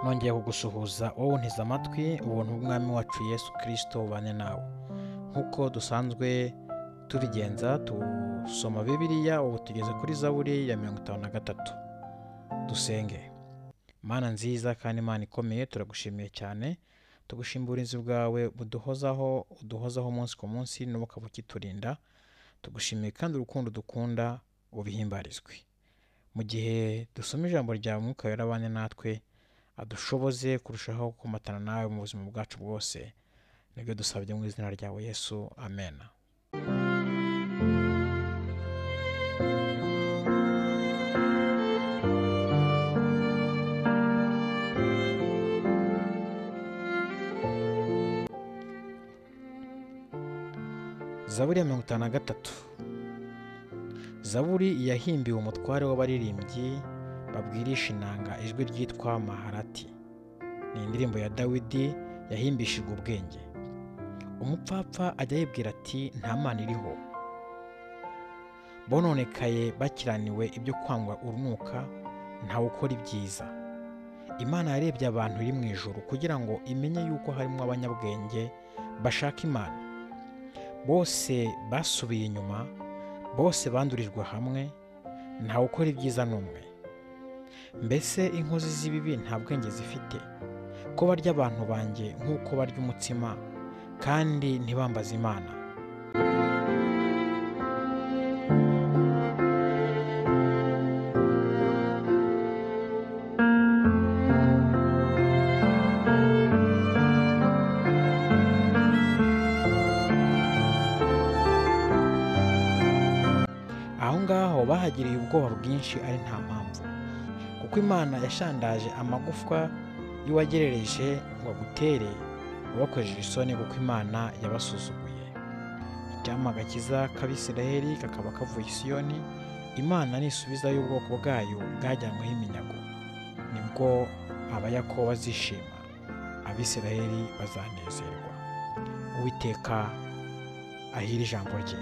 nongeye kugusuhuza wowe untize amatwi ubuntu bw'umwami wacu yesu kirisito bubane nawe nk'uko dusanzwe tubigenza dusoma bibiriya ubu tugeze kuri zaburi ya mirongo itanu na gatatu dusenge mana nziza kandi imana ikomeye turagushimiye cyane tugushima uburinzi bwawe buduhozaho uduhozaho umunsi ku munsi n'ubu ukaba ukiturinda tugushimiye kandi urukundo dukunda ubihimbarizwe mu gihe dusoma ijambo rya mwuka wera abane natwe adushoboze kurushaho kumatana nawe mu buzima bwacu bwose nibyo dusabye mu izina ryawe yesu amena zaburi ya mirongo itanu na gatatu zaburi yahimbiwe umutware w'abaririmbyi babwirisha inanga ijwi ryitwa maharati ni indirimbo ya dawidi yahimbishijwe ubwenge umupfapfa ajya yibwira ati nta mana iriho bononekaye bakiraniwe ibyo kwangwa urunuka ntawe ukora ibyiza imana yarebye abantu iri mu ijuru kugira ngo imenye yuko harimo abanyabwenge bashaka imana bose basubiye inyuma bose bandurijwe hamwe ntawe ukora ibyiza n'umwe mbese inkozi z'ibibi nta bwenge zifite ko barya abantu banjye nk'uko barya umutsima kandi ntibambaze imana aho ngaho bahagiriye ubwoba bwinshi ari nta mpamvu kuko imana yashandaje amagufwa y'uwagerereje ngo agutere ubakojeje isoni kuko imana yabasuzuguye icyampa agakiza k'abisiraheli kakaba kavuye i siyoni imana nisubiza y'ubwoko bwayo bwajyanyweho iminyago nibwo abayakobo bazishima abisiraheli bazanezerwa uwiteka ahira ijambo rye